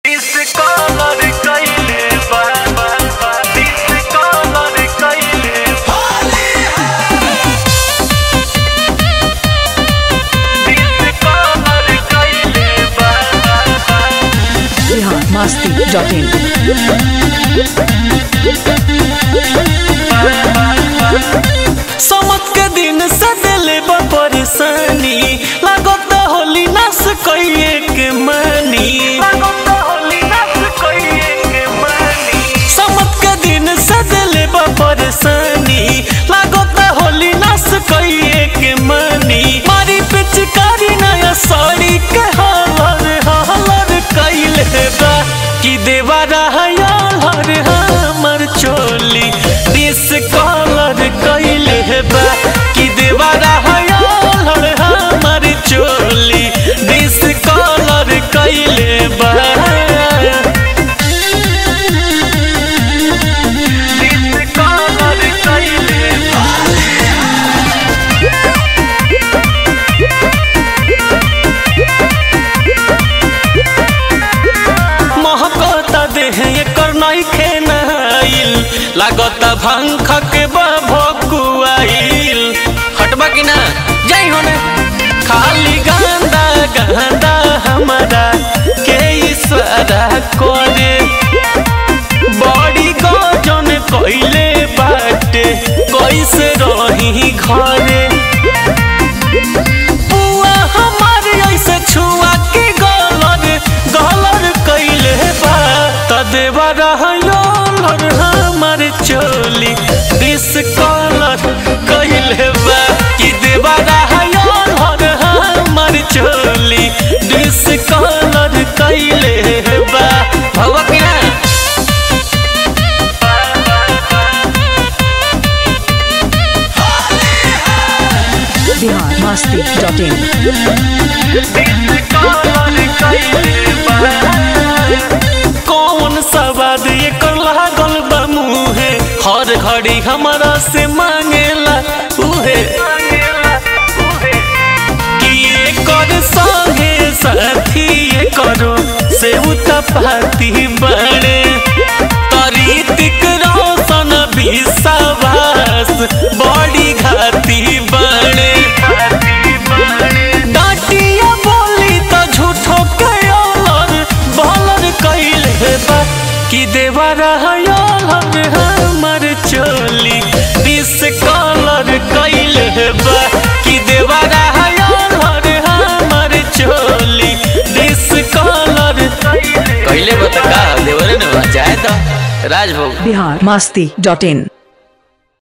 Discolor कइले बा बा बा discolor कइले discolor कइले बा बा बा बिहार मस्ती डॉट इन समत के दिन से दिले बा परेशानी लागत होली नास कइए के मानी लागत होली नास कइए के मानी समत के दिन से दिले बा परेशानी लागत होली नास कइए के मानी मारी पिचकारी नया साड़ी के हालर हालर कइले बा कि देवा रहया हर हमर चोली डिस कलर कइले बा कि देवा रहया हर हमर चोली डिस कलर कइले बा डिस कलर कइले बा महकता देह एकर नइखे नहाइल लागता भंख के भकुआइल हटबा कि ना जाई होने खाली गांदा गांदा हमारा के इशारा करे बड़ी गजन कइले बाटे कैसे रही घरे बुआ हमारे ऐसे छुआ के गलर गलर कइले बा त देवा रहयर हमार चोली डिस कलर कइले बा कि देवा रहयर हमार चोली डिस कलर कइले बा भगवा कि ना बिहार मस्ती डॉट इन कौन सवाद एकर लागल बा मुहे हर घड़ी हमारा से मांगेला उहे कि एकर संगे साथी करो से उतपाती बड़े तरीतिक रोशन विश्वास बड़ी घाती बड़े डाटिया बोली तो झूठो के अलर बलर कइले बा कि देवा रहयर हमर चोली डिस कलर कइले बा कि देवा रहयर हमर चोली डिस कलर कइले बा त का देवरे न जाए त राजभोग बिहार मस्ती डॉट इन